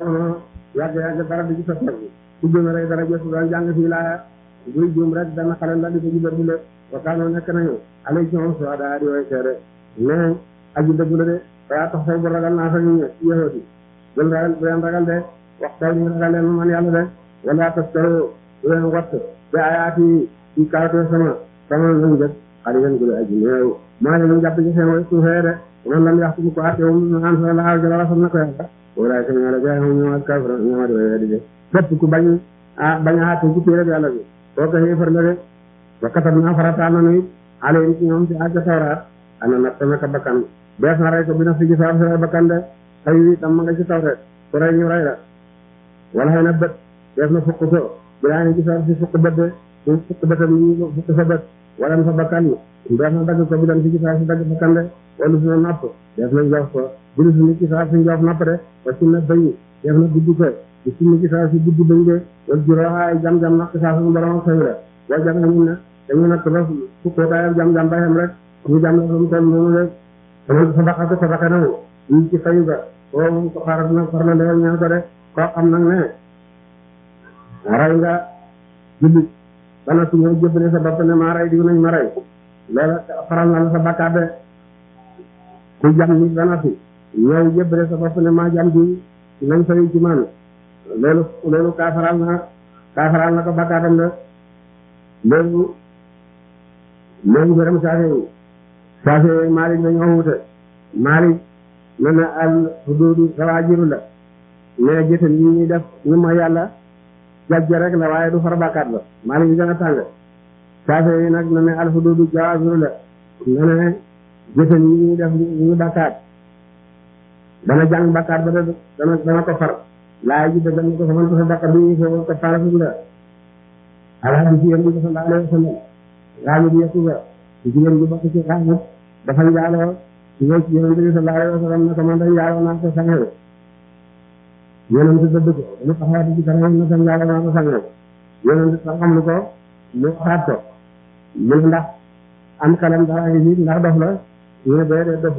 yàgg yàgg dara di ci soppeeku ku gën a rey dara jëf doon jàng fii laa buy juum rek dana xale la di ko jubal dile wakaanoo nekk nañu alay ci moom soo daa di way seede mais aji dëggu la de daa tax fay bu ragal naa fa ñu yahudi bul ragal bu leen ragal de waxtaw ñu ragal leen man yàlla de wala taskaro bu leen watt bi ayaati ci kawtee sama sama lañ jëg xali leen gule aji néew maa leen jàpp ci seen way suufee de man lam yax tum ko atewum an sa laaw jala wasal na ko yàlla wala ka ñala jaay hum ñoo ak kafra ñoo ma de di de képp ku bañ a bañ a àtte ci téere yàlla bi koo ko xéefar la de wa katab naa farataal na nuy alayhim ci ñoom ci àgg tawraat ana nag sama ka bakkan bees na rey ko bi na fi gisaa sa bakkan de xëy wi tam ma nga ci tawreet ku rey ñu rey la wala xëy na bët bees na fukk ko bilaa ni gisaa si fukk bët de su fukk bëtam ñu fukk sa bët wala sa bakkan bees na dagg ko bi dan fi gisaa si dagg bakkan de wala su na napp bees na jox ko bilu su ni gisaa si jox napp de wa su na bëñ bees na gudd ko di su ni gisaa si gudd bëñ de wala juróoxaay jam-jam naq saa suñu borom xëy la boo jam na ñun ne dañu natt ba fukkoo kaayam jam-jam ba xem rek ñu jam la mu toll noonu rek dama sadaka ko sadaka na ñu ci fayu ga boo moom ko xaaral nag far na ndewal ñaan ko de koo xam nag ne ray nga jullit bana su ñëw jëbbale sa bopp ne maa ray diw nañ ma ray loola faral na la sa bakkaat de ku jam nit bana fi ñëw jëbbale sa bopp ne maa jam diw nañ fayu ci man loolu loolu kaa faral na kaa faral na ko bakkaatam de loolu loolu gërëm saafe yi saafe yi Malik dañoo wute Malik ne na al hududu sawaajiru la mais jëtan yi ñuy def ñu ma yàlla jajja rek la waaye du far bàkkaat la Malik bi gën a tàng saafe yi nag ne na al hududu jawaaziru la ne na jëtan yi ñuy def ñu bàkkaat dana jàng bàkkaat ba de dana dana ko far laay ji dëggal na ko faman ko sa bàkkaat bi ñu ko ko fara fi la alhamdu ci yéen bi sallallahu alayhi wa sallam raamu di yekku ba jigéen ji bokk ci raamu dafa njaaloo ñëw ci yonent bi sallallahu alayhi wa sallam ne ko man de njaaloo naa ko sangew yonent dëdd ko mu taxawaati ci kanam ne ko njaaloo naa ko sangew yonent sax xam lu ko mu waxaat ko mu ne ndax am kalam dara ngi nit ndax dof la ñu ne dee dee dofu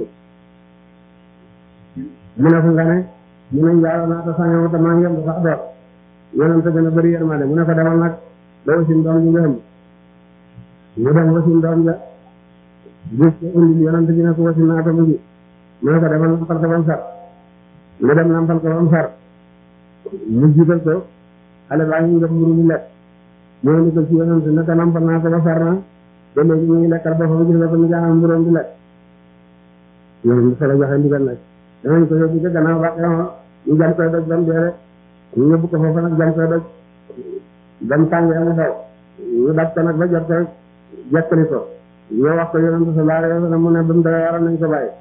mu ne fu nga ne mu ne njaaloo naa ko sangew te maa ngi yem sax door yonent gën a bëri yërmande mu ne ko demal nag ba wasin doom ji nga xam mu dem wasin doom ja gis ko indi yonent bi ne ko wasin naa ko mu ngi mu ne ko demal nampal ko ba mu sar mu dem nampal ko ba mu sar mu jiital ko xale baa ngi def mburu mu lekk mu indi ko ci yonent ne ko nampal naa ko ba sar na ba léegi mu ngi lekkal boppam gis nga ko mu jaaxal mburoom di lekk yonent bi solo joxe ndigal nag danañ ko yóbbu ca gannaaw ba xemoo ñu jam koy doj ba mu dee rek ñu yóbbu ko foofu nag jam koy doj ba mu tàngee mu daw ñu daj ko nag ba jot ko jekkali ko ñoo wax ko yonent sallallahu alayhi wa sallam mu ne ba mu dawee waroon nañ ko bàyyi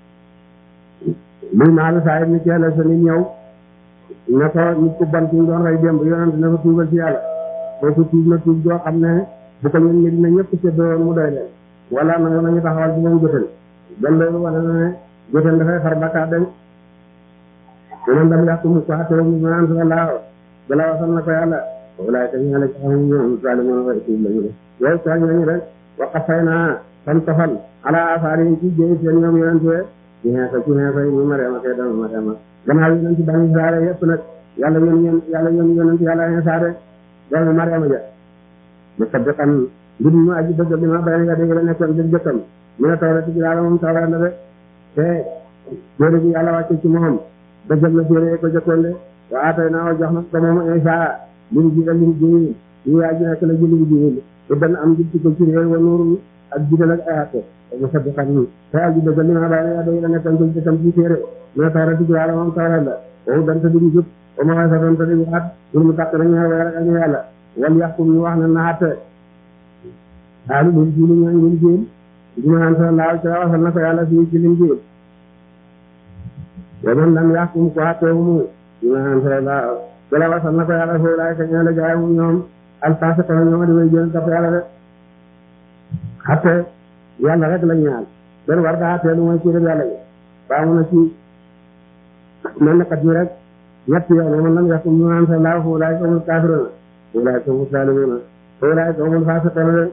luy maalu saa yi ni ci yàlla sa nit ñëw ne ko nit ku bon ci ñu doon rey démb yonent ne ko tuubal ci yàlla kooku tuub na tuub doo xam ne bu ko ñun Medina ñëpp séddoo mu doy leen wala nangu nañu taxawal ci moom jotal ban loolu wane na ne jotal dafay far bakkaat dem yeneen dam yàqu mu ko xattee mu naan sa laaw bala wasal na ko yàlla walaay ka ñaale ci xam ñoom zalimun wa tuub lañu de yooyu tooñ nañu rek waqa fay naa fan tofal ala asaar yi ci jéy seen ñoom yonente ci xeesa ci xeesa yi ñu mariama kay dama mariama gannaaw yonente bani saare yëpp nag yàlla yoon yéen yàlla yoon yonente yàlla xeesaare doomu mariama ja musaddiqan mbir mu aji dëgg bi ma bayna yadayhi la nekkoon bir jëkkam mu ne tawra ci yàlla moom tawra la de te téere bi yàlla wàcce ci moom dëggal na téere ko jëkkoon de wa atay naa jox na ko moom Isa lim ji lim ji ñu aji nekk la jëli ji te dana am jubti ko ci réew wa nuuru ak jidal ak ayaate musaddiqan te aji dëggal li ma bayna yadayhi la nekkoon bir jëkkam ci téere mu ne tawra ci yàlla moom tawra la wow dan ta duñu jub o ma way sa doon ta di waat pour mu tàq nañu weer ak ñu yàlla wal yaxkum ñu wax ne naate xaalu lin jiili ñooy lin jiil dina naan sa laaw ca wasal na ko yàlla fii ci lin jiil wa man lam yaxkum ko xatteewu mu dina naan sa laaw jala wasal na ko yàlla foofu laay ka ñaale gaay mu ñoom alfasiq la ñoom di way jël topp yàlla de xatte yàlla rek la ñaal benn war daa xattee lu mooy ci rek yàlla yi baamu na ci mel na kat ñi rek ñett yoon wa man lam yaxkum ñu naan sa laaw foofu laay ka mu kaafiroona foofu laay ka mu saalimuuna أولئك هم الفاسقون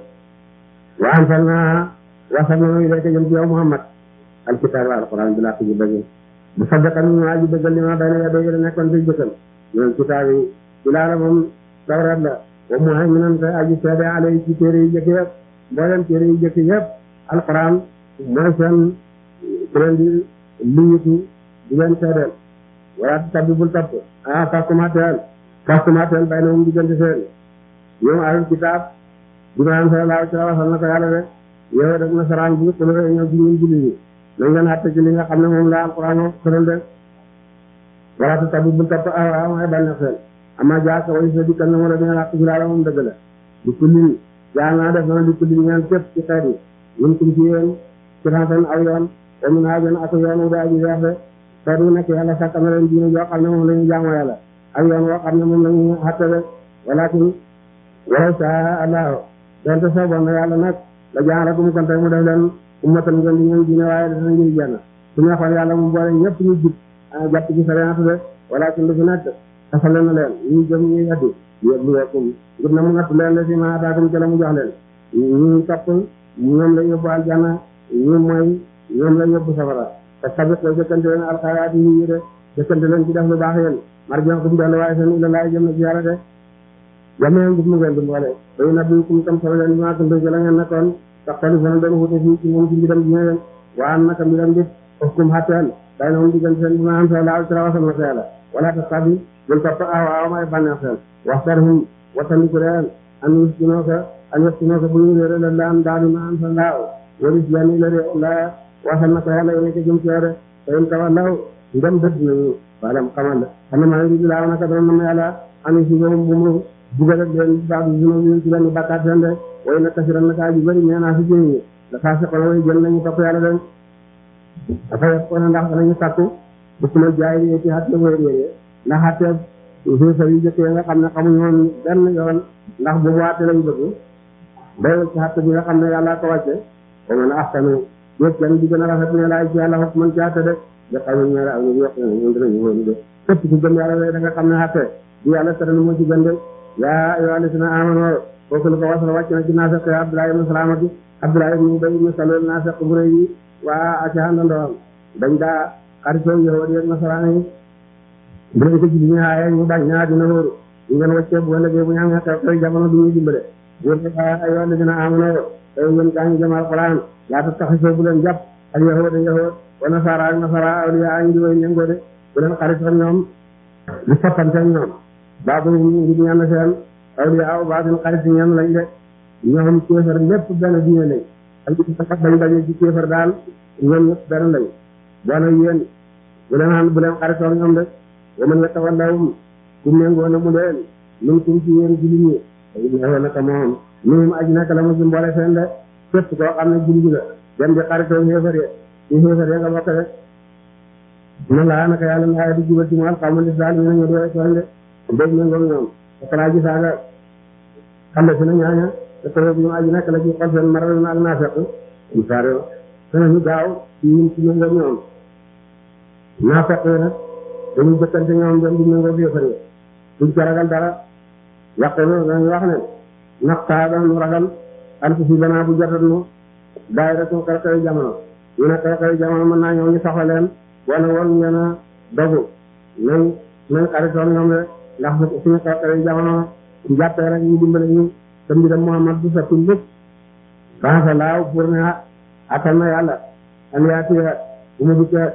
وأنزلنا وصلنا إليك جل يوم محمد الكتاب والقرآن بلا تجيب bu saddakan ñu aji dëggal li ma bayna yadayhi la nekkoon ci jëkkam ñoom kitaab yi ilaala moom tawrat la wa muhayminan te aji seede alay ci téere yi jëkk yëpp mboolem téere yi jëkk yëpp alquran mooy seen ku leen di liyutu di leen seedeel wala tabbi bul tapp ah fastumateel fastumateel bay na moom diggante seen ñoom ahlul kitaab Ibrahima sallallahu alayhi wa sallam waxal na ko yàlla de yow rek nasaraan bi ku la ñëw ci ñun julli ñi nañ leen àtte ci li nga xam ne moom la alquran wax tëral de wala ta tabbi bul tapp ah waaw mooy bànneex seen ama jaaka way sa dikkal na mu la dina làq ci laala moom dëgg la di kulli jaal naa def na di kulli ñaan képp ci xeet yi ñun kum ci yéen ci xantan aw yoon te mun naa jën ak yoon wu daa ji weex de xeet wu nekk yàlla sàkk na leen diine joo xam ne moom la ñu jaamoo yàlla ak yoon woo xam ne moom la ñu xatte de walakin walaw saa allahu donte sooboon na yàlla nag la jaaratum kon tey mu def leen ummatan ngeen di ñëw diine waaye dana ngir jenn su neexoon yàlla mu boole ñëpp ñu jub jàpp ci sariyaatu de walakin lu fi nekk xasale na leen ñu jëm ñu weddi yebluwakum ngir na mu natt leen la si ma ataakum ci la mu jox leen ñu topp ñoom la yóbbu aljanna ñu mooy ñoom la yóbbu safara te sabit ko jëkkante leen alxayraat yi ñu de jëkkante leen ci def lu baax yéen marjon kum dellu waaye seen ila laay jëm na ci yàlla de jamee ngir mu ngeen di mboole day nabi kum tam solo leen maa tuntu ci la ngeen nekkoon tax tali fana doon wute fii ci moom ci mbiram dina leen waa naka mbiram di kum xatteel day na moom diggante seen dina am sa laaw ci la wasal na sa yàlla wala ta sabi bul topp awaaw may bànneex seen waxtarhum wattandiku leen an yustinoo ko an yustinoo ko bu ñu réere la laan daanu ma am sa laaw walis yani la de la wasal na ko yàlla yéene ko jëm ci yow de te in tawallaw ndem dëdd nañu waalam xamal la xam ne maa ngi di laaw naka dana nam yàlla ani si boobu bu mu bugal ak leen baax bi sunu yéen ci benn bàkkaat seen de way na kasiran naka ji bëri nee naa si jëñ ñi da faa si xono way jël nañu topp yàlla de dafa yëpp ko ne ndax danañu sàkku bu suma jaay yi ci xatte wéer yéeye ndax xatte xéefar yu jëkkee nga xam ne xamuñu woon benn yoon ndax bu waate lañ bëgg day ci xatte bi nga xam ne yàlla ko wàcce ba mën a axtanu yëpp kenn di gën a rafet ne laay ci yàlla xos man ci xatte de da xam ne ñaari aw ñu yokk ne ñun dinañu wóolu de képp ku gëm yàlla lay da nga xam ne xatte di yàlla tëral moo ci gën de yaa ayyuhaa llaziina aamanuu kooku lu ko wasal wàcc na ci naafeq Abdullah ibn Salaamati Abdullah ibn Ubay ibn Salul naafeq bu rëy yi waa ak àndandoom dañ daa xaritoo yahuud yi ak nasaraan yi bu leen ko julli ñu aaye ñu bañ ñaa dina wóoru ñu ngeen wàccee bu ëllëgee bu ñu amee xew xew jamono du ñu dimbale yéen ne yaa ayyuhaa llaziina aamanuu tey ngeen gaa ñu jëm alquran laa tattaxisoo bu leen jàpp al yahuud yahuud wa nasaara ak nasaara awliyaa ñu di way méngoo de bu leen xaritoo ñoom di soppante ñoom baabu ngir ñenn seen awliya aw baatin xarit ñenn lañ de ñoom kéefar lépp benn diine lañ ak sax dañ daje ci kéefar daal ñoom ñëpp benn lañ boona yéen bu leen xam bu leen xaritoog ñoom de wa man yatawallahum ku méngoo na mu leen min kum ci yéen julli ñi ñëwee naka moom minum aji naka la mu ci mboole seen de képp koo xam ne julli la dem di xaritoog xéefar ye ci xéefar ye nga bokk de na laa naka yàlla laa di jubal ci mu alxamal islam ñu ne ñu di tooñ de dégg na ngoog ñoom dafa ji saaga xam si na ñaaña te taw bi ñu aji nekk la ci xol seen maral na ak naafeq ñu saare danañu gaaw ci ñun ci méngoog ñoom naafeq yi nag dañu jëkkante ñoom dem di méngoog yëfar yi duñ ca ragal dara yàqulu dañu wax ne naxtaa dañu ragal an si banaa bu jotat nu daay rek xew xew jamono ñu ne xew xew jamono mën naa ñëw ñu soxla leen wala woon ngeen a dogu nañ nañ xaritoon ñoom de ndax suñu xew xew jamono jàppee rek ñu dimbale ñu te mbiram Muhammad du sotti lépp bansa laaw pour ne attal na yàlla an yaatiya bu mu dikkee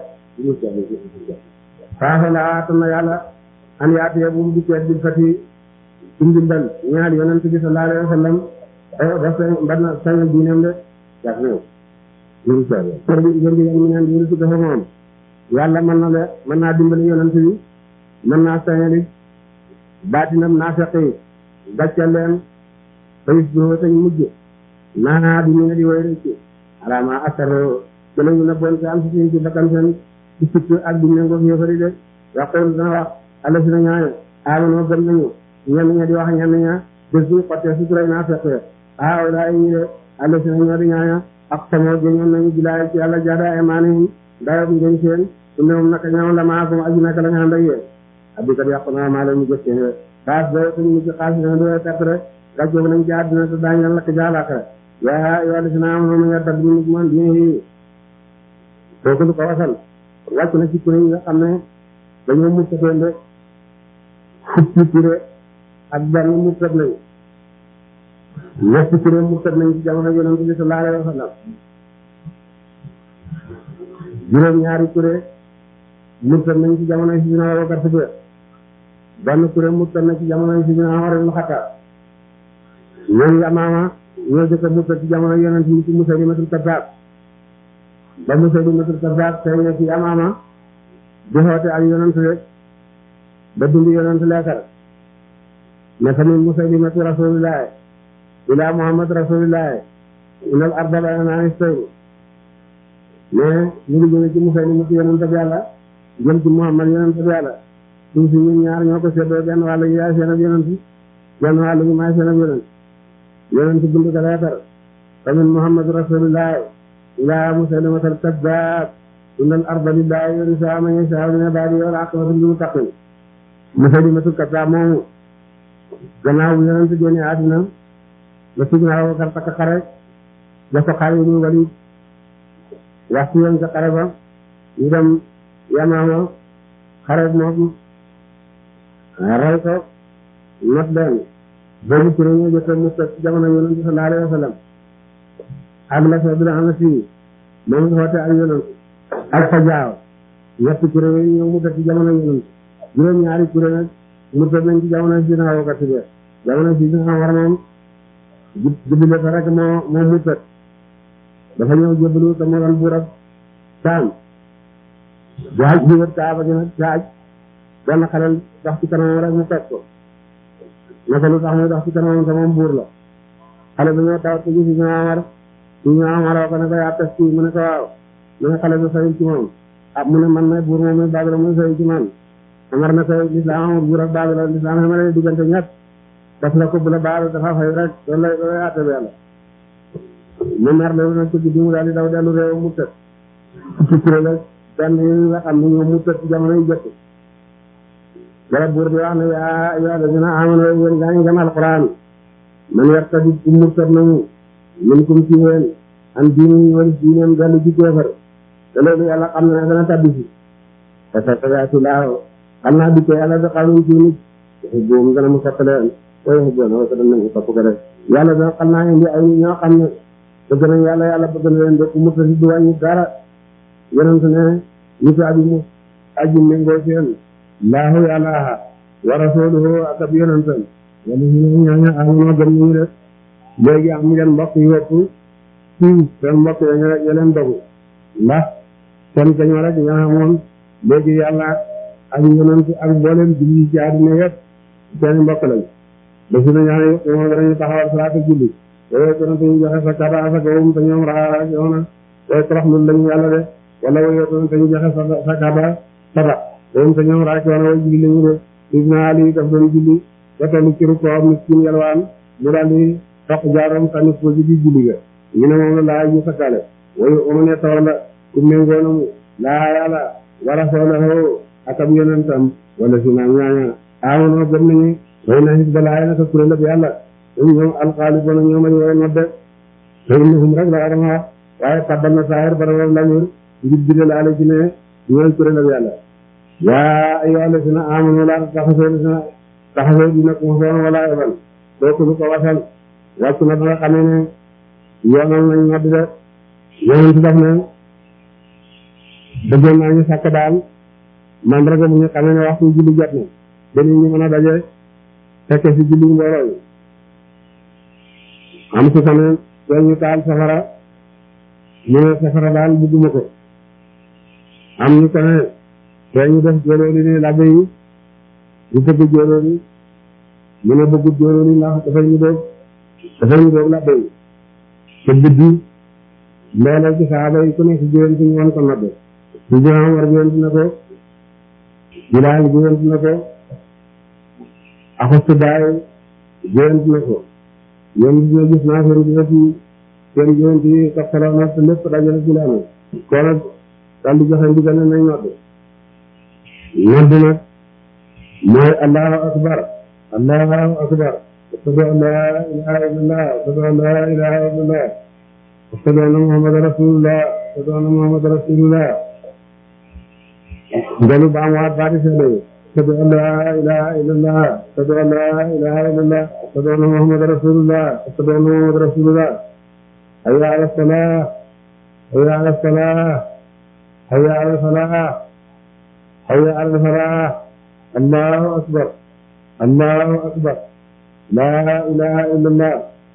bansa laaw attal na yàlla an yaatiya bu mu dikkee bil fati ci ndimbal ñaari yonent bi sallallahu alayhi wa sallam ba seen ban sañal diinam de jas na ñu pour bi ngeen di yéen mi neen di ci dafa moom yàlla mën na le mën naa dimbali yonent bi mën naa sañali baatinam naa feqi gàccal leen bayis boo tañ mujj naa di ñu ne di way rëcc alaama asaro ci lañu ne bon ci am si ci bakkan seen ci sikk ak di méngoo yéefari de waxoon dana wax alla si na ñaaño amanoo gëm nañu ñenn ña di wax ñenn ña bés bu xottee suturay naa feqee aaw laa ñi de alla si na ñoo di ñaaño ak samoo gëñoon nañu bilaay ci yàlla jaada imaanihim dayob ngeen seen su ne moom naka ñoom la maa ko aji naka la nga ànd ak yéen abdi kat yàqu naa maa leen mu jëf seen xaas ba suñu mujj xaas dina doy perte rek gàcceeg nañ ci àddina te daañu leen lakk jaalaaka yaa yoo xam ne si naa am na nga dab ñu man diine yi kooku lu ko wasal wàcc na ci kuréel yi nga xam ne dañoo murtatee de fukki kuréel ak benn murtat nañu ñetti kuréel murtat nañu ci jamono yonent bi sallallahu alayhi wa sallam juróom ñaari kuréel murtat nañu ci jamono yi Sidina Abubakar Siddiq benn kuréel murtat na ci jamono yi Sidina Umar ibn Xattaab ñooñu Yamaama ñoo jëkk a murtat ci jamono yonent yi ci Musaylimatul Kazzaab ba Musaylimatul Kazzaab feeñee ci Yamaama di xoote ak yonent rek ba dund yonent leekar ne fa min Musaylimatu rasulillahi ila Muhammad rasulillahi inal arda bayna istayni mais ñu ngi jóge ci Musaylimatu yonent bi yàlla jëm ci Muhammad yonent bi yàlla suuf si ñun ñaar ñoo ko seddoo benn wàll gi yaay seen ab yonent benn wàll gi maay seen ab yonent yonent bind ko leetar fa min Muhammad rasulillahi ila Musaylimatul Kazzaab innal arda lillahi yuriisuhaa man yashaa'u min ibaadihi wal aqibatu lil muttaqiin Musaylimatul Kazzaab moomu gannaaw bu yonent génne àddina la Sidina Abubakar takk xare la ko Xaalid ibn Waliid wax ci yoon ca xare ba ñu dem Yamaama xare moom rey ko not leen boobu kuréel ñoo jëkk mu teg ci jamono yonent bi sallallahu alayhi wa sallam ak la soo bi la am si moom nga xoote ak yonent ak fa jaaw ñetti kuréel yi ñëw mu teg ci jamono yonent juróom ñaari kuréel nag mu teg nañ ci jamono si na Abubakar Siddiq jamono si na war moom jubile fa rek moo moo mu teg dafa ñëw jébbalu te moo doon buur ak saam jaaj bi wër kaaba gi nag jaaj benn xalel dox ci kanamam rek mu teg ko naka lu tax muy dox ci kanamam te moom buur la xale bi ñoo taw te gis ñu Amar ñu ñu Amar ko ne ko yaa tes kii mu ne ko waaw mu ne xale bi fayul ci moom ah mu ne man may buur moom mi Babila muy fayul ci man Amar ne ko lislaam amul buur ak Babila lislaam xamale diggante ñett daf la ko bu la baal dafa fay rek loolu lay loolu lay àtte bi yàlla mu mer loolu nag ci guddi mu daal di daw dellu réew mu tëdd ci kuréel ak benn yi nga xam ne ñoom mu tëdd ci jamono yu jëkk dara buur bi wax ne yaa yaa dina amoon yéen gaa ngi gëm alquran man yartadi ku murtad nañu min kum ci yéen an diini wala diineem dellu ci kéefar te loolu yàlla xam na ne dana tabbi si te sa tabaati laaw xam naa dikkee yàlla da xawluñ ci nit boobu dana mu sopp leen koy xubboon wa dana nañu topp ko def yàlla da xam naa indi ay ñoo xam ne bëgg nañ yàlla yàlla bëgg na leen de ku murtad du wàññi dara yonent ne nitu abi mu aji méngoo seen laahu yàlla wa rasuluhu ak ab yonentam wala ñu ñooñu amoon gëm ñu def léegi am ngeen mbokk yu ëpp fii seen mbokk ya ñu leen dogu ndax seen kañoo rek ñoo amoon léegi yàlla ak yonent ak mboolem julli ci àddina yëpp seen mbokk lañ ba su ne ñaan yëpp moom danañu taxawal salaata julli yooyu yonent ñu joxe sa kaba sa gawum te ñoom raa yoona way toroxlu lañu yàlla de wala way yonent ñu joxe sa sa kaba saba moom te ñoom raak yoona way julli lañu de Sidna Ali daf doon julli ba tollu ci rukkoo miskin yalwaan mu daal di toq jaaram sànni ko ci biir julli ga ñu ne moom la laa ñu sakkale way oma ne tawalla ku méngoo na mu laa yàlla wa rasulahu ak ab yonentam wala si naa ñaaña amono gëm nañu way na xisbalaay naka kuréel ab yàlla ñoom ñoom alxaalibona ñoom añ woy nodde te innahum rek la adama wax waaye tabbal na saahir bara wam lamir ngir bidal ala ci ne ñooy kuréel ab yàlla yaa ayyuha alladina amanu laa tattaxisoo dina taxasoo dina ko soon wala ebal kooku lu ko wasal wàcc na ba nga xamee ne yoonal nañ nodd de yonent daf ne bëggoon naa ñu sàkk daal mandarga bu ñu xamee ne waxtu julli jot na ba nit ñi mën a daje fekke si julli mbooloo yi am su ko ne tey ñu taal safara ñu ne safara daal bugguma ko am ñu ko ne tey ñu def jóolóoli ni labbe yi ñu bëgg jóolóoli mu ne bëggut jóolóoli ndax dafay ñu doog dafay ñu doog labbe yi te guddi mbooloo ci saaba yi ku nekk jigéen ci ñoon ko nodde ci joxam war jigéen na ko bilaal jigéen na ko axustu baay jigéen na ko ñoom dina gis naa seen gisa ci seen jigéen ci toppaloo na te lépp dajale ci laame koo nag daal di joxe ndigal ne nañ nodde nodd nag mooy allahu akbar allahu akbar ashhadu an la ilaha illallah ashhadu an la ilaha illallah ashhadu anna muhammadan rasulullah ashhadu anna muhammadan rasulullah ngelu baamuwaat baati seede yi ashhadu an laa ilaha illallah ashhadu an laa ilaha illallah ashhadu anna muhammad rasulullah ashhadu anna muhammad rasulullah hayya ala salah hayya ala salah hayya ala salah hayya ala salah allahu akbar allahu akbar laa ilaha illallah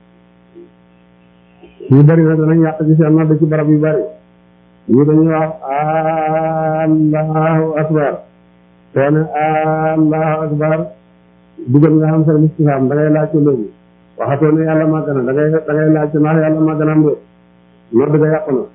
yu bëri na danañ yàq ci seen nodd ci barab yu bëri ñu dañuy wax allahu akbar soo ne allahu akbar dugal nga xam seen istifaam da ngay laaj ko léegi waxatoo ne yàlla màgg na da ngay da ngay laaj ko ndax yàlla màgg na am déet nodd ga yàqu na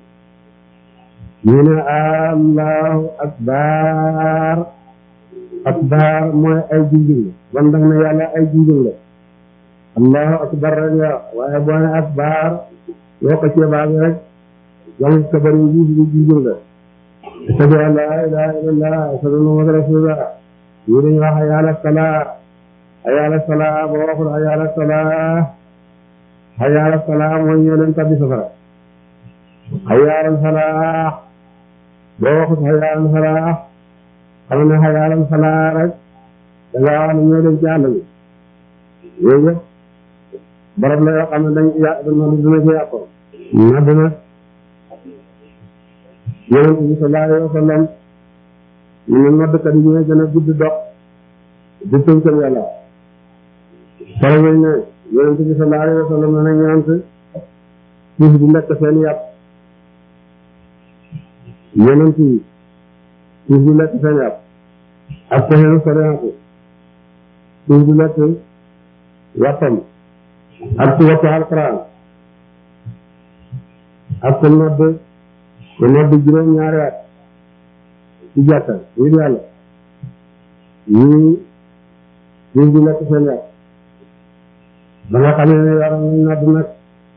ñu ne allahu akbar akbar mooy ay junjung la bon dang ne yàlla ay junjung la allahu akbar rek nga waaye boo ne akbar yoo ko ceebaa bi rek yang kabar yi ji junjung la ashhadu an la ilaha illallah ashhadu anna muhammadan rasulullah ñu dañu wax hayya ala salaa hayya ala salaa boo waxul hayya ala salaa hayya ala salaa mooy ñoo leen tabbi safara hayya ala salaa boo waxut hayya ala salaa xam ne hayya ala salaa rek da ngaa wax ne ñoo dem ci àll bi yooyu yëpp barab la yoo xam ne dañ yà nodd dina ci yàqoo nodd nag yonent bi sallallahu alayhi wa sallam ñu ne noddkat yi ñooy gën a gudd dox di tënkal yàlla pare nañ ne yonent bi sallallahu alayhi wa sallam ne na ñeent suuf di lekk seen yàpp yonent yi suuf di lekk seen yàpp ak pexeenu soriante suuf di lekk yàppam ak ci wattu alquran ak ko nodd ko nodd juróom ñaari at ci jàkka ngir yàlla ñii suuf di lekk seen yàpp ba nga xamee ne yaram nañ nodd nag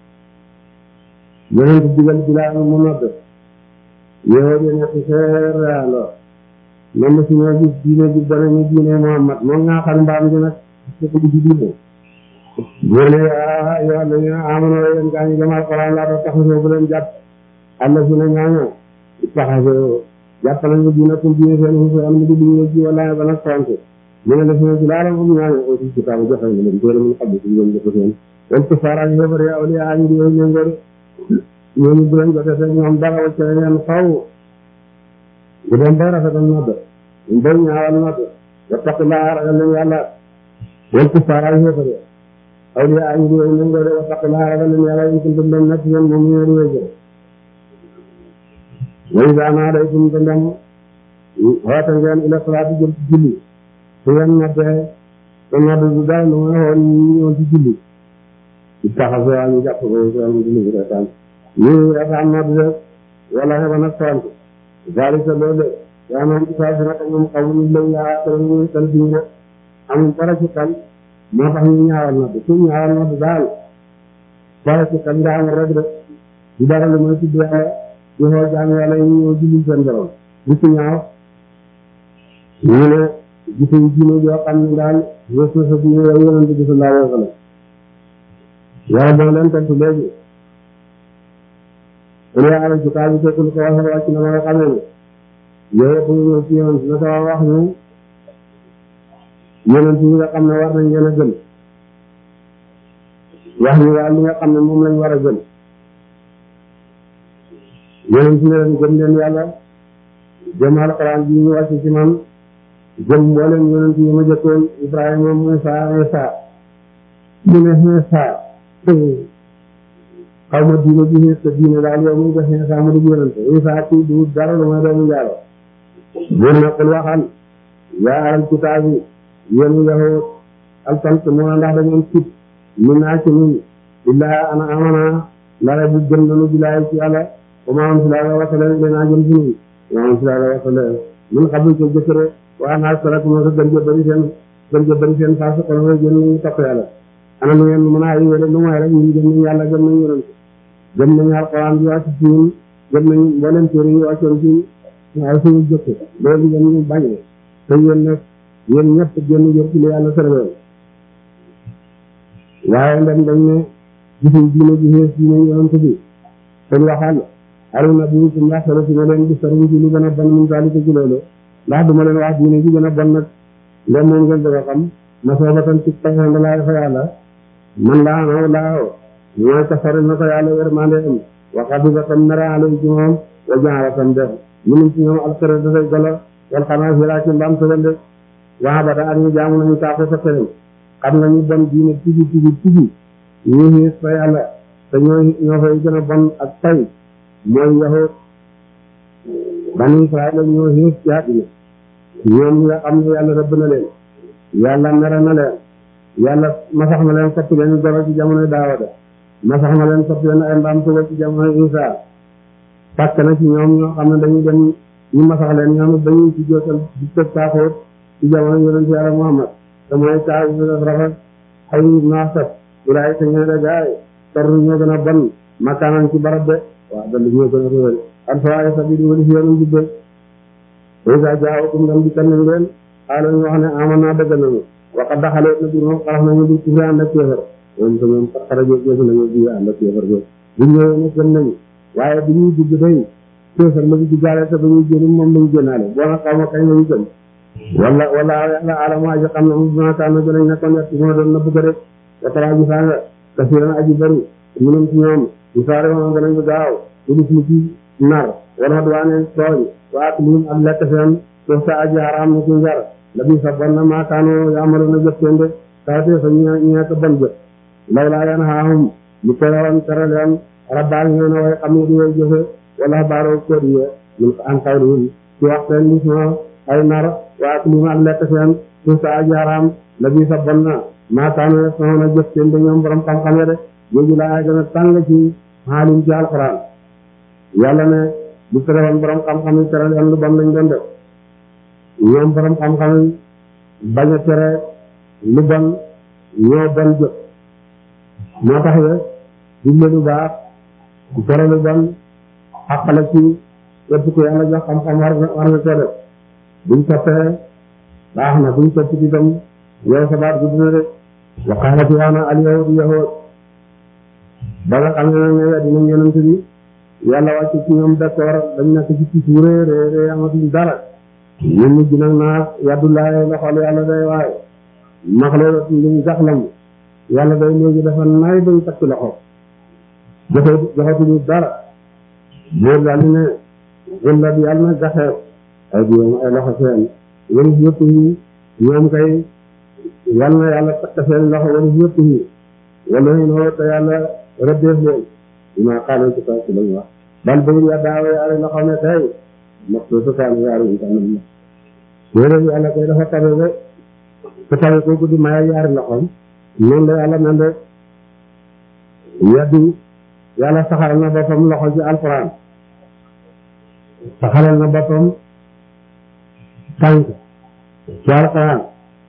yonent digal Bilaal mu nodd yow di nekk seeraaloo man na si ñoo gis diine ji danañu diine Muhammad moom ngaa xam mbaam gi nag fekk di ci diine boo ne ah yow la ñu amoon yéen gaa ñu dem alquran laa doon taxasoo bu leen jàpp àlla si ne ñaañoo taxasoo jàpp nañu diine pour diine seen xusu am di diine ji wala ba nag tontu mu ne def na ci laala moom ñaañoo aussi ci taamu joxe na leen téere mu xam ne ci ñoom jëf seen wal ko faaraak xébar ya awliya ñu di yow ñëngoor ñooñu bu leen jotee seen ñoom dara wacce leen xaw bu dem bay rafetal nodd ñu bay ñaawal nodd wattaqillaa ragal leen yàlla wal ko faaraak xébar ya awliya ñu di yow ñëngoor wattaqillaa ragal leen yàlla in kuntum dem nekk yéen moom ñu di wéjjë way daanaa day tum te ndem xoote ngeen ila salaati jëm ci julli su ngeen noddee te nodd du dara lu may xool ñu ñëw ci julli ci taxaso waa ñu jàpp ko am julli bi retaan ñu retaan nodd de wala xeba nag tontu zalika loolu yaa noon ci saa si nag ñoom xamuñu lañ yaa te ñu tal diine amul dara ci xel moo tax ñu ñaawal nodd su ñaawal nodd daal dara ci xel nga amul rek de du dara lu may tudd yàlla di xool jaam yàlla yi ñëw julli seen borom bu ci ñaaw ñu ne gisuñ diine joo xam ne daal yéesu sa diine yow yonente bi sallallahu alayhi wa sallam yàlla dana leen tontu léegi su ne alal kitaab bi fekkul ko waxee wàcc na ma nga xamee ne yow yëpp ñu ñëw ci yonent na ko wax ñu yonent yi nga xam ne war nañ leen a gën wax ñu daal li nga xam ne moom lañ war a gën yonent ne leen gëm leen yàlla gëm alxuraan bi ñu wàcc ci man gëm mboolem yonent yi ma jëkkoon Ibrahima Muusa Isa mu ne Isa xaw ma diine ji xiis te diine daal yow muy def Isa mu di yonent Isa ci du dara lu may doomu njaalo buur na qul waxal yaa ahlal kitaab yi yéen yahud altant moo ndax da ngeen cib min naa ci nun illaa ana amana ndara bu gëm nanu bilaay ci yàlla wa maa unzila wasale ilayna jëm ci nun wa maa unzila wasale min qablu ci jëkkëre waa naa sarak moo ko gën jëbbali seen gën jëbbali seen faa su xol gën ñu topp yàlla ana lu ngeen mën a ay wéle lu mooy rek ñun gëm nañu yàlla gëm nañu yonent gëm nañu alquran bi wàcc ci ñun gëm nañu mboolem téere yi wàccoon ci waaye suñu jëkk loolu ngeen ñu bañ te yéen nag yéen ñëpp génn ngeen ci li yàlla sërëwee waaye ndem dañ ne gisuñ diine ji xees diine yonent bi dañ waxal aru na bi kum yaxsana si ne leen gis taruñ ci lu gën a ban min zalika ci loolu ndax duma leen wax diine ji gën a bon nag ndem moom ngeen bëgg a xam ma soobatan ci taxoon da laay fa yàlla man laa naw laaw mooy ko sori na ko yàlla yërmande am waxaat bi ba tam mere alay ci moom wa jaara tam def ñun ci ñoom alxere dafay golo wal xanaa fi laa ci mbaam tëgal de waa ba ak ñu jaamu nañu taaxu sa xërëm xam nga ñu bon diine tigi tigi tigi ñu xiis fa yàlla te ñoo ñoo fay gën a bon ak tay mooy yahut bani israel ñoo xiis ci àddina ñoom ñi nga xam ne yàlla rëbb na leen yàlla mere na leen yàlla masax na leen soppi leen golo ci jamonoy daawada masax na leen soppi leen ay mbaam tugal ci jamonoy isa fàkk na ci ñoom ñoo xam ne dañuy dem ñu masax leen ñoom it dañuy ci jootal di tëj taaxoot ci jamono yonent yàlla muhammad te mooy taa bi def rafet xay naasat ulaay te ñoo de gaay torru ñoo gën a bon makaanan ci barab de waaw dalli ñoo gën a réwél alfawaay sabili wali si yoonu jubbe isa jaawakum dam di kanam leen xaala ñu wax ne aman naa dëgg nañu waxa daxalee na biir moom xarax nañu di kufri ànd ak kéefar moom te ñoom xarajo géesu nañu bi ànd ak kéefar go bu ñëwee ne gën nañu waaye bu ñuy dugg day kéefar la ñu duggaale te ba ñuy génn moom lañu génnaale boo na xaw ma kañ lañu gën wala wala yàlla alama aji xam ne mu bima kaana gënañ nekkoon yett moo doon na bëgg rek watara ji saa nga kasiran aji bëri munum ci ñoom ñu saare woon gënañ bu gaaw udus mu ci nar wala duwaane tooñ waa ak lim ak lekk seen suuf sa aji xaraam na ci njar la bi sa bon na maakaano yaamalu na jëf seen de kawtee fa ñe ñeek bon jëf law laa yan xaahum lu terewoon tere leen rabbaal ñee na way xam ne di way jëfe wala baaroo kóor yi mun ko an kawlihim ci wax seen lis ma ay nar waa ak lim ak lekk seen suuf sa aji xaraam la bi sa bon na maakaano soxna jëf seen de ñoom borom xam-xam de jooju laa gën a tàng ci xaalim ci alquran yàlla ne bu terewoon borom xam-xam yi tere leen lu bon lañ doon def ñoom borom xam-xam yi bañ a tere lu bon ñoo bon jëf moo tax ne digle lu baax tere lu bon xaqala ci képp ku yàlla jox xam-xam war nga war nga ko def buñ toppee baax na buñ topp ci itam yow sa baat gudd na de waqaalat yaana al yahud yahud ba nga xam ne ne weddi nañ yonent bi yàlla wàcc ci ñoom d'accord dañ nekk ci ci suuree ree ree amatuñ dara ñu mujj nag naa yaddu laaye loxol yàlla day waaye maxle liñ jaxlam yàlla day léegi dafa nay dañ takk loxo joxe joxatuñu dara bóor daal di ne walla bi yàlla na jaxeer ay biyoom ay loxo seen wari yëpp yi ñoom kay yàlla na yàlla takk seen loxo wari yëpp yi wala noo te yàlla rëddeef leen maa xaaral ci kaw si lañu wax bal bëgg ya daaw yaari loxo ne tey ndax soo su kaanu yaari yi tam na déedéet yàlla koy dafa tabe ba te tabe kooku di maye yaari loxoom noonu la yàlla mel de yaddu yàlla saxaral na boppam loxo ci alquran saxaral na boppam tànk ci alquran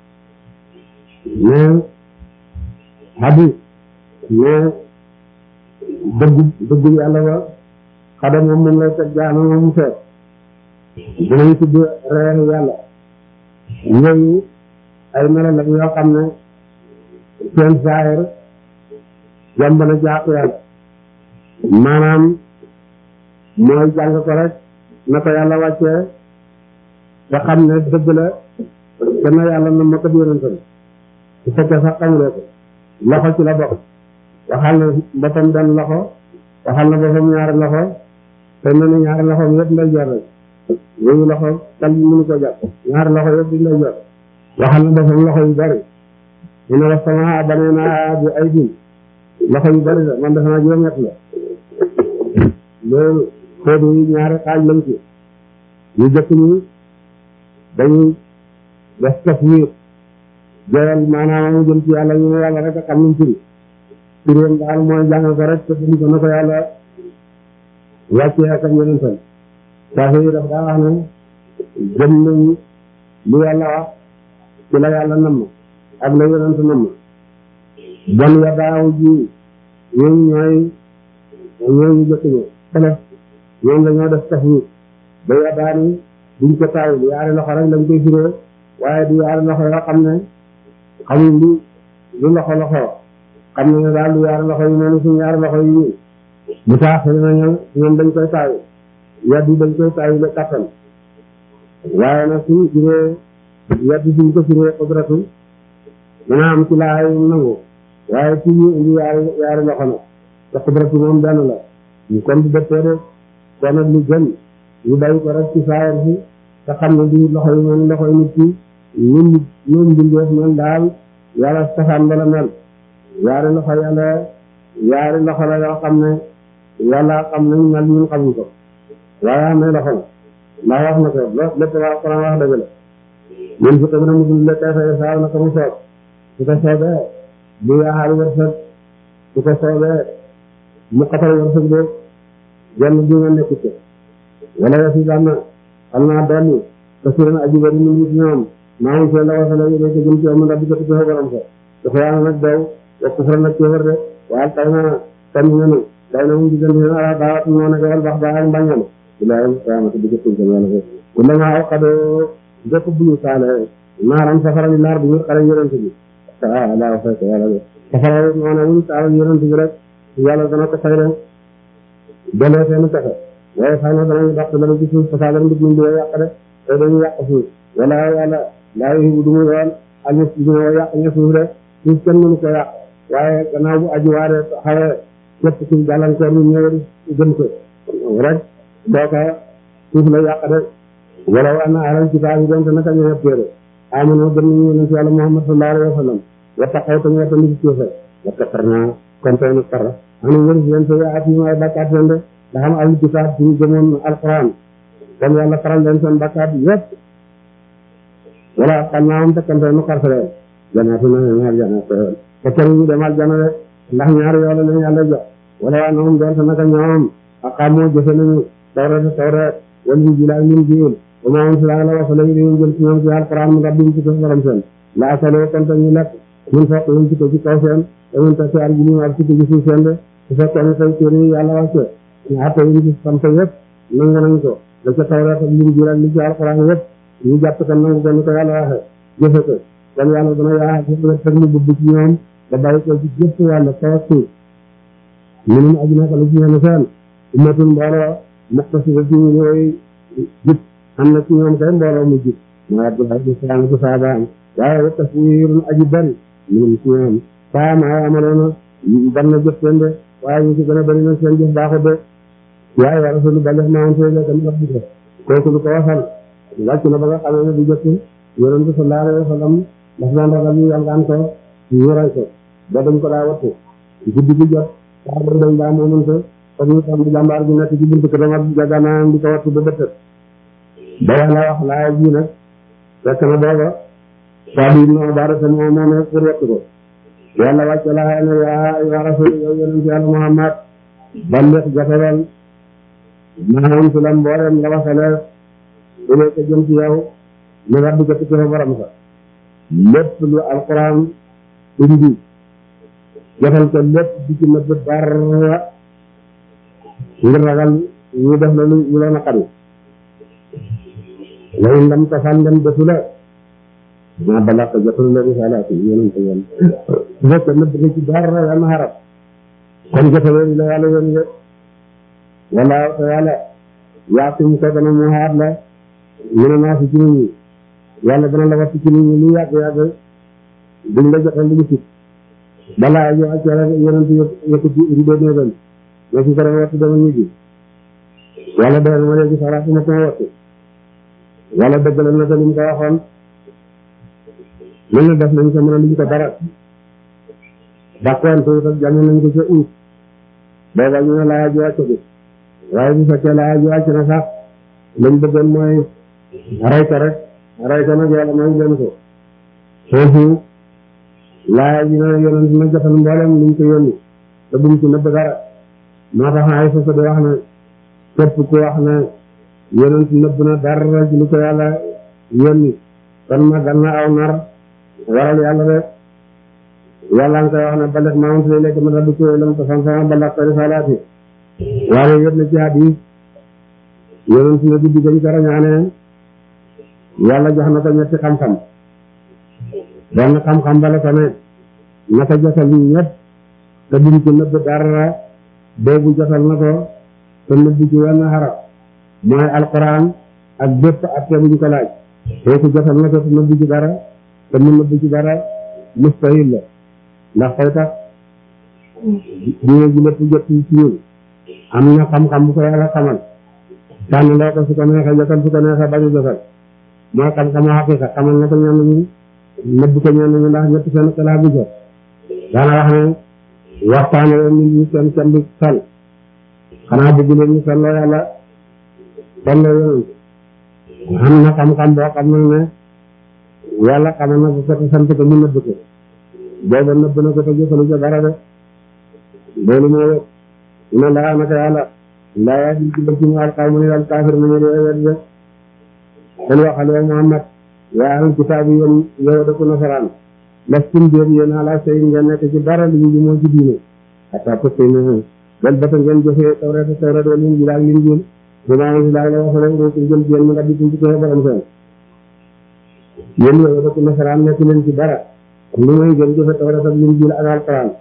mais hadis mais dëggu dëggu yàlla ba xada moom moom lay teg jaana moom mu feet dinañ tudd reeru yàlla yooyu ay melo la yoo xam ne seen saahir yomb na jàpp yàlla maanaam mooy jàng ko rek na ko yàlla wàccee te xam ne dëgg la te na yàlla na ma ko yonentam su fekkee sax xamuloo ko loxo ci la bokk waxal na boppam benn loxo waxal na boppam ñaari loxo te ne na ñaari loxoom yëpp nday jor rek yooyu loxo kal mënu ko jàpp ñaari loxo yëpp di nday jor waxal na boppam loxo yu bari mu ne wax sama banee naa bi ay din loxo yu bari la man defe naa juróom-ñett la loolu xóodu yi ñaari xaaj lañ ci ñu jëkk ñi dañuy def taswiir joyal maanaam mu jëm ci yàlla ñu ne yàlla rek a xam nuñ firi firéem daal mooy jàng ko rek te duñ ko na ko yàlla wàccee ak yonentam saa yi daf daa wax ne gëm nañ lu yàlla wax ci la yàlla namm ak la yonent namm bon ya daaw ji ñooñu ñooy ñooñu jëkk ñi xelef ñoom la ñoo def taswiir ba ya daani duñ ko taawul yaari loxo rek lañ koy firee waaye du yaari loxo yoo xam ne xamuñ lu lu loxo loxo xam ne ne daal lu yaari loxo yi noonu suñu yaari loxo yi nii bu taaxee nañu ñoom dañ koy taayu yaddu dañ koy taayu ba kattan waaye nag suñu firee yedd suñ ko firee qudratu dana am ci laay nangu waaye ci ñu indi yaari yaari loxo nag te qudratu moom benn la ñu kon di dëppee de kon nag lu gën ñu bàyyi ko rek ci saayar si te xam ne di loxo yi moom loxo yi nit ki ñun ñun mbindeef ñun daal yàlla safaan bala mel yaari loxo yàlla yaari loxo la yoo xam ne yàlla xam nañ mel ñun xamuñ ko waaye am na loxo la ndax wax na ko lépp waa Alxuraan wax dëgg la ñun fi tamit musul le kay fay saa na ko mu soob su ko soobee bu yaaxaal wërsëg su ko soobee mu xatal wërsëg de genn bi nga nekk ci wala yasi daan na xam naa dolli te su leen aji bari ñu ngi ñoom maa ngi seen la wasala yi nekk jëm ci am ndax bi ko tuddee borom sa dafa yaa nag daw wax ko faral nag kéefar de waaye tay na tam ñenu day na mu diggante ne ala daawat moo nekk wal bax baax ak mbañal bilaay qiyaamati bi jëpp ko yàlla ko ku la maa xadoo jëpp bu ñu saale naaram safara bi naar bu ñu xare yonent bi ah laa fay ko yàlla safara moo ne wuñ saale yonent bi rek yàlla dana ko fay rek delee seen pexe waaye xëy na danañu dàq dana ci suuf fasaa leen nit ñi di yàq de te dañu yàq suuf wala yàlla laa yi du mu yoon ak ña du ma yàq ña suuf de suuf kenn mënu ko yàq waaye gannaaw bu aji waare xawee képp ci gàllankoor ñu ñëw gën ko rek kooka suuf la yàq de wala wa anna ahlal kitaab yi doonte naka ñëw téere amano gën nañu yonent yàlla Muhammad sallallahu alayhi wa sallam wa taqaw te ñoo tamit ci suufe wa taqarna kon tey nu kar anu wëri leen sa yaat yi ay bakkaat leen de ndax am ahlul kitaab suñu gëmoon alquran kon yàlla faral leen seen bakkaat yëpp wala xam naa am te kon tey nu kar leen janaatu na ñaar jana te kenn ñu dem aljana de ndax ñaari yoon la yàlla jox wala waa noom doonte naka ñoom aqaamoo jëfe nañu tawreet tawreet wal injiil ak linjiil wa maa unzila ala rasuulihi dañu jël ci ñoom ci alquran mu rabbihim ci ko borom seen la akaloo kon te ñu lekk mun fokk ñu ci ko ci kaw seen te mun ta ci arjulihim ak ci ko ci suuf seen de su fekkee ne tey téere yi yàlla wàcce ñu atte yi ci sant yëpp nangu nañ ko da ca tawreet ak linjiil ak li ci alquran yëpp ñu jàpp ko nangu ko ni ko yàlla waxee jëfe ko kon yàlla dana yaa teg mu bubb ci ñoom da bàyyi ko ci jëpp wàll kaw ak suuf minum aji naka lu ci ñoom seen ummatun mbooloo muqtasida ñu ñooy jub am na ci ñoom kay mbooloo mu jub mooy Abdoulaye bi saana ci saabaam waaye wa taswirun aji bari minum ci ñoom saa maa amaloona ban na jëf seen de waaye ñu ci gën a bari na seen jëf baaxut de waaye wa rasulu balix maan tey la kam rabbika kooku lu ko waxal wàcc na ba nga xamee ne du jëkk yonent bi sallallahu alayhi wa sallam daf daan ragal ñu yàlgaan ko ñu rey ko ba dañ ko daa wattu guddi gi jot saa ba dañ daa moomante kon ñu tam di jàmbaar bi nekk ci buntu këram ak jaganaam di ko wattu ba bëtët ba yàlla wax laaya ji nag fekk na booba saa bi no baara sa moo moomee pour wattu ko yàlla wàcce laaya ne yaa yaa rasul yow yonent yàlla Muhammad ballex jotalal maanaam su la mboolem la wasale ilee ko jëm ci yow li rabbi ko ci fa borom sa lépp lu alquran indi jotal ko lépp di ci nëbb dara ngir ragal ñu def la lu ñu la naqari lay ndam ko fan dem defu la ma bala ko jotal la risalaati yonent yoon su fekkee nëbb nga ci dara yàlla xarab kon jotalee la yàlla yoon de wala te yàlla yaatum ko dana mu xaar la ñu ne naa si ci nit ñi yàlla dana la wattu ci nit ñi lu yàgg yàgg duñ la jotal lu ñu sit balaa ñu ak yàlla yonent yëkkati rido néegam ne si kara wattu dama ñibbi yàlla doon ma léegi salaatu ma ko wattu yàlla dëggalal na ko li mu ko waxoon mën na def nañ ko mën a liñ ko dara d'accord te itam jàng nañ ko ca ut booba ñu ne laa ji wàcc bi waaye bu fekkee laa ji wàcc na sax lañ bëggoon mooy rey ko rek rey ko nag yàlla mooy leen ko foofu laa ji ne yonent na jotal mboolem liñ ko yónni te buñ ci nëbb dara moo tax ay sa di wax ne képp ku wax ne yonent nëbb na dara ci lu ko yàlla yónni kon magal na aw nar waral yàlla de yàlla nga koy wax ne balex maamam si lekk ma rabbi ko lam ko san sama balax ko risalaati waaye yëpp na ci hadis yonent na guddi gañ ko rañaane yàlla jox na ko ñetti xam-xam benn xam-xam bala ko ne naka jotal ñëpp te duñ ci nëbb dara boobu jotal na ko te nëbb ci wenn xarab mooy alquran ak bépp atte buñ ko laaj kooku jotal na ko te nëbbu ci dara te mu nëbbu ci dara mustahil la ndax fay tax diine ji lépp jot ci ñun am na xam-xam bu ko yàlla xamal tànn loo ko su ko neexee jotal su ko neexee bañ a jotal mooy xam-xamu xaqiqa xamal na ko ñenn ñi nëbb ko ñenn ñi ndax ñetti seen xalaat bi jot daana wax ne waxtaane leen nit ñi seen kenn du sal xanaa bëgg leen ñu salloo yàlla salloo yonent am na xam-xam boo xam ne ne yàlla xamal na ko ko sant ko mu nëbb ko booba nëbb na ko te jëfalu ca dara de loolu moo wét ina laa naka yàlla laa yaa di ci bëgg mu alxaw mu ne daal kaafir mu ne di wet de kon waxal yow Muhammad yaa ahlul kitaab yi yéen yow dëkku nasaraan lastum déet yéen ala sey ngeen nekk ci dara li ñu moo ci diine xataa pëppy ne bel bata ngeen jëfee tawreet tawreet wala injiil ak linjiil dinaa ngi si laay la wax rek rek jël ci yéen mu nga di ci koy borom seen yéen yow dëkku nasaraan nekk leen ci dara lu muy ngeen jëfe tawreet ak linjiil ak alquran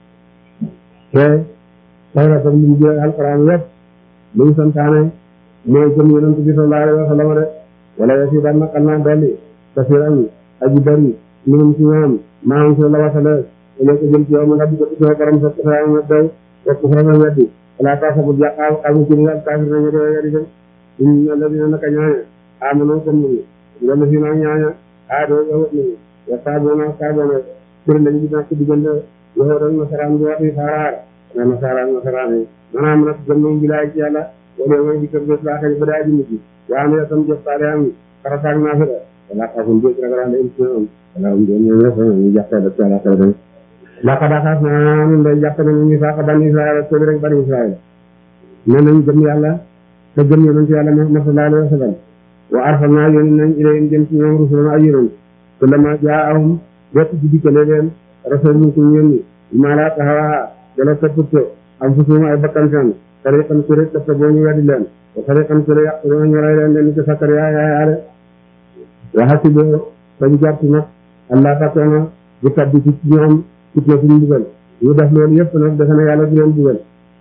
te tawreet ak linjiil ak alquran yëpp luñ santaane mooy gëm yonent bi sallallahu alayhi wa sallam de wala yasi daan naqal naa dolli kasiran aji bari minum ci ñoom maa ngi la wasale ene ko jëm ci yow ma nga dugg ci borom sa sa ma doy ko fa ma weddi wala ta sa bu jaqal xam ci nga kafir na do yari dem in alladina naka ñaaya amanu comme ni wala fi na ñaaya a do yow ni ya sabona sabona pour lañu di nak digënde yow rek nasaran bi waxi farar na nasaran nasaran manam nak gëm ñu bilaay ci yàlla wala mooy di kër bés laa xëy ba daa ji nit yi yaa am tam jëf taale am farataag naa fi de wala xaafum jëf ragal ande émission am wala um jëm ñëw ñëpp ñu jàppee ba ci àlla xëy dem laka daxaas naa ñun day jàpp nañu ñu saaka bani israel ak rek bani israel ne nañ gëm yàlla te gëm yonent yàlla Muhammad sallallahu alayhi wa sallam wa arsalnaa yónni nañ ilayhim jëm ci ñoom rusulan ay yonent te lama jaahum bépp ci dikkale leen rasul ku yónni maa laa taxawaa wala toppatoo am fusuum ay bakkan seen tariqan ku rek topp boo ñu weddi leen wa tariqan ku rek yàq doo ñu rey leen leen ci sakkar yaa yaa yaale waxasi boo bañ jàpp nag allah takkoona bu tabbi ci ñoom fitna suñu bugal ñu def loolu yëpp nag defe na yàlla du leen bugal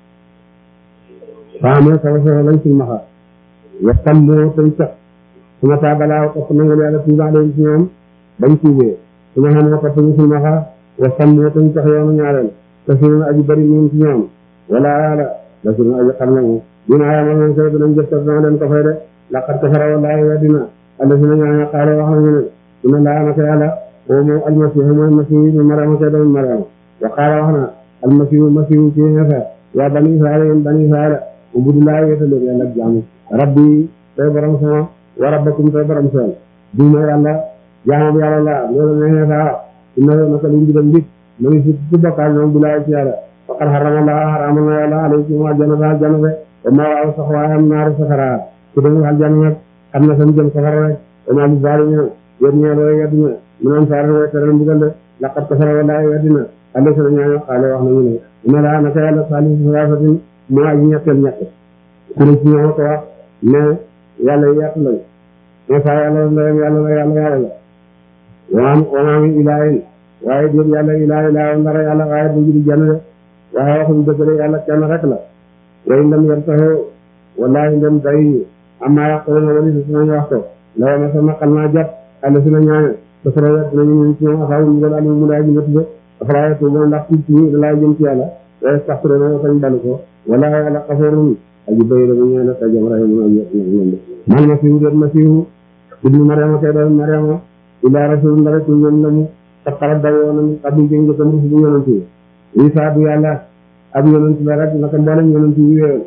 faamee sawa sawa lañ suñ maxa waxtam moo tañ sax su ma taa balaa topp nangal yàlla tuuba leen ci ñoom bañ tuubee su ma xam ne topp ñu suñ maxa waxtam moo tañ sax yoonu ñaareel te suñu aji bari ñun ci ñoom wala yàlla la suñu aji xam nañu dina yamal nañ koy dinañ jëf dana leen ko fay de laqad kafara wallahi weddina alla si na ñaaña xaale wax nañu ne dina laa naka yàlla o moom almasihu mooy masihu ñu mariama koy doomu mariama wa qaala wax na almasihu masihu ci xeexa yaa bani israila yéen bani israila ubudulaa wéetaleen yàlla ak jaamu rabbi tey borom sama wa rabbakum tey borom seen duma yàlla jaamu yàlla la loolu ne xeexa inna naka lu mbidam mbit ma ngi si ci bokkaal ñoom bilaa ci yàlla faqad harama la haramal na yàlla alaykum aljana ba aljana be wa ma waaw sax waayam naaru safara ku dem aljana nag xam na sam jëm safara rek wa ma li zalimina yéen ñeel way weddina mu naan saar way teral mbugal de laqad kafara wallahi weddina alla sena ñaaño xaale wax nañu ne ina laa naka yàlla salisu salaasatin moo aji ñetteel ñett ku ne ci ñoo ko wax ne yàlla yett lañ ne saa yàlla la ndeyam yàlla la yàlla yàlla la waam wamaa min ilaahin waaye déet yàlla ilaahi laa ndara yàlla waaye bu judi jenn de waaye waxuñ dëgg de yàlla kenn rek la way ndem yem taxoo wallahi ndem day amma yaquluna wali si sunañ wax ko lawa ma sama xal naa jot àlla si na ñaane te sara wet nañu ñun ci ñoom asaabu ñu ali mu laa ji métti de afalaa yatuubuuna ndax tuub ci da laa jëm ci yàlla wa yastaxfiruuna sañ balu ko wala yàlla xafoorun aji bay dama ñeene sa jam rahimun aji ñoom de man masihu déet masihu ibnu mariama kay doon mariama illa rasulun ndara ci ñoom la mu taqara dawoo na xam ni jëng jëkkam rusu bu yonent yi isa du yàlla ab yonent la rek naka mboolem yonent yi wéewoon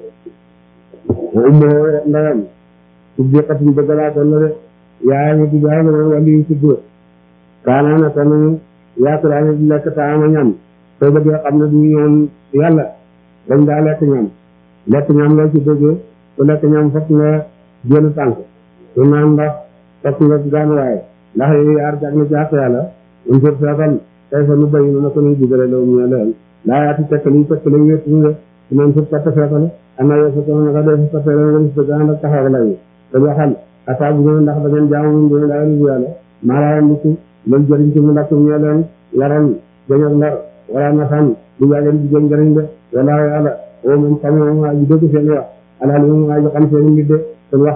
wa ummoo ndeyam siddiqatun dëgg laa doon la de yaayam di jaay ma wàllu yu tudd kaana na ko nañu yaakulaane di lekk taama ñam soo bëggee xam ne du ñoom yàlla dañ daa lekk ñam lekk ñam loo ci déggee ku lekk ñam fokk nga génn tànk su naan ndax fokk nga gaanuwaay ndax yooyu yaar jag na jàpp yàlla un sur seetal tey fa nu bayi na ko nuy digale law mu ne leen laa yaati tekkal yi tekkal yi wéet ñu de su naan suuf katt seetal ana yo sa toon naka def sa tere ngeen sa gaan ak taxaw lay te waxal ataa bu ngeen ndax da ngeen jaamu mun dina laa lu yàlla maa laa ndiku loolu jëriñ ci mu lakk ñu leen yaram jañ ak lar wala na xam du yàggeen di jëm jëriñ de wala yàlla o moom xam moom waa ji dëgg seen wax alal moom waa ji xam seen mbir de te waxal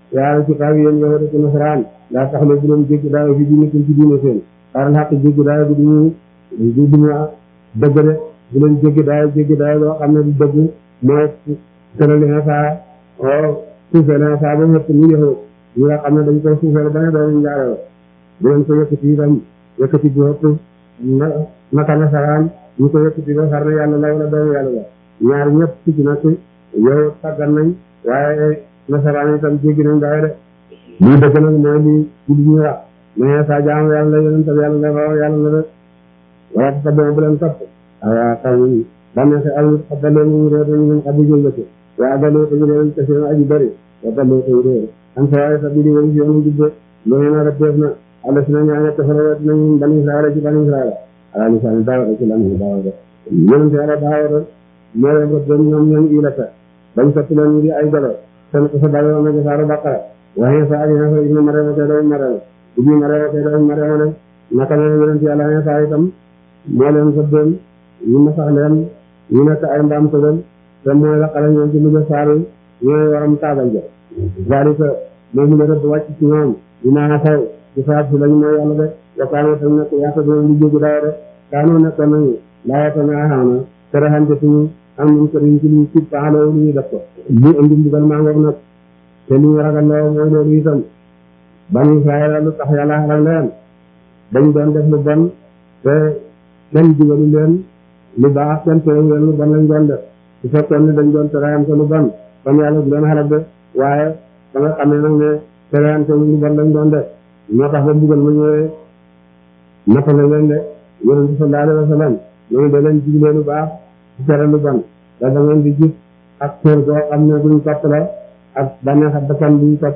yaa kitaab yéen yow rek nasaraan daa tax la bu leen jéggi daayo fi diine ci diine seen xaaral xaq jéggi daayo bi duñu du duñu dëgg de bu leen jéggi daayo jéggi daayo loo xam ne du dëgg mooy tërali Iisaa o suufeel Iisaa ba ñëpp ñu yow ñi nga xam ne dañ ko suufeel ba ne doon njaaroo bu leen ko yëkkati itam yëkkati bu ëpp na naka nasaraan ñu ko yëkkati ba xar na yàlla la wala doomu yàlla la ñaar ñëpp ci ci nag yow tàggat nañ waaye nasaraan itam jéggi nañ daayo de lii dëgg nag mooy li ci li ñuy wax mais sa jaam yàlla la yonent yàlla la raw yàlla la de wala ta saboo bu leen topp awa xaw bànneexe aw nit xaddalee ñu réer ñu mun xaddi jëllëke waa dalee ko ñu réer te seen aji bëri wa dalee ko réer am sa waaye sa bidi wani si yoonu jubbe loolu na rek def na alla si na ñaane tefara wet nañ bani israila ci bani israila ala lisaani daawada ci lamihi daawada yonent yàlla daawada moo leen rek doon ñoom ñoom ilata bañ sotti leen ñu di ay golo seen ko sa dawe woon na saaru baqara waaye sa aji na fa ibnu mariama te doon mariama ibnu mariama te doon mariama ne naka la yonent yàlla ne saa itam moo leen rëddoon ñu ma sax leen ñu nekk ay mbaam tëgal te mooy la xale ñoom ci mujj saaru ñooy waram taabal ja zalika moomu la rëdd wàcc ci ñoom dinaa xaw ci saab si lañu mooy yàlla de wakaanoo tam nekk yaata doon li jógi daaw de kaanoo nekkoon nañu laawata naa xaana tere xante suñu am ñu sëriñ ci luñ ci paxaloo lu ñu def ko li indi mbugal maa ngoog nag te li ñu ragal loo mooy loolu itam bani Israayil lu tax yàlla xalal leen dañ doon def lu bon te kenn digalu leen lu baax kenn tere leen lu bon lañ doon def su fekkoon ne dañ doon tereyante lu bon kon yàlla du leen xalal de waaye ba nga xam ne nag ne tereyante lu bon lañ doon def moo tax ba mbugal ma ñëwee nattale leen de yonent bi sallallahu alayhi wa sallam ñooñu da leen digle lu baax ci tere lu bon da da ngeen di gis ak kër goo xam ne duñ topp la ak bànneex ak bakkan duñ topp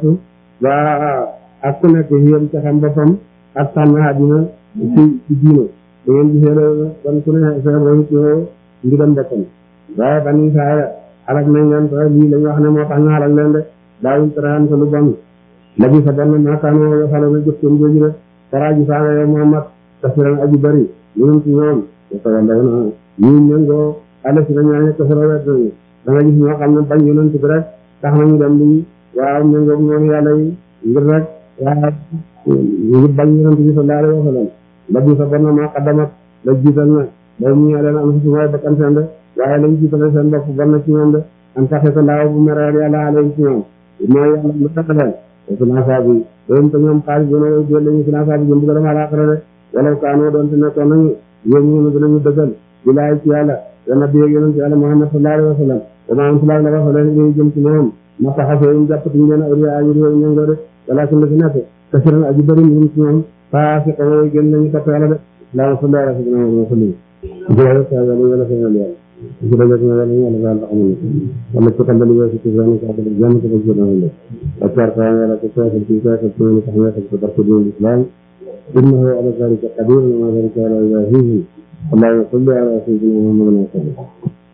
waa ak ku nekk yéen ca xam boppam ak tànn àddina ci ci diine da ngeen gisee loolu kon ku ne seen royu ci ndigal boppam waaye bani Israayil alak nañ leen ko lii lañ wax ne moo tax ñu alak leen de daawuñ teraan ko lu bon la bi sa bon maakaanoo yo xale na jëf seen jooju de faraaji saanga yow Muhammad kasiran aji bari ñunum ci ñoom yoko wandaw na ñii ñëngoo ala si na ñaañe kasara wet nañu da nga gis ñoo xam ne bañ yonent bi rek tax nañu dem di waaw ñëngoog noonu yàlla yi ngir rek waaw ngir bañ yonent bi sallallahu alayhi wa sallam la bi sa bon maa qaddamat la jiital na day ñu leen am si mooy bakkan seen de waaye lañ jiitale seen bopp bon na ci ñoom de am taxe ko laaw bu mereel yàlla alayhi ci ñoom mooy yàlla lu tax leen finance bi doon te ñoom xaalis bi nag jël lañu finance bi jëm bëgg dama laaxara de wala kaanoo doon te nekkoon nañu yéen ñu dinañu dëggal bilaay ci yàlla dana bi yonent yàlla Muhammad sallallahu alayhi wa sallam dama am sulaag la wax leen ngay jëm ci ñoom ma taxasoo ñu jàppati ngeen awliya ayi réew ñëngoo de wala ci la ci nekk kasiran aji bëri ñu ci ñoom faasi ko way gën nañu topp yàlla de laa sallallahu alayhi wa sallam wa sallam jërëjëf sa yàlla yàlla sa yàlla ci dajak na yàlla yàlla baal taxamul wala ci kandal weesu ci zone ko abal jàmm ko bëgg na la akbar ka yàlla ko sa ci sa ko ñu tax na ko barke di islam innahu ala zalika qadir wa ma zalika ala ilahihi اللهم صل على سيدنا محمد وسلم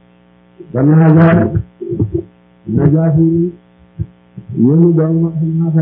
dan hada najafi yoni dong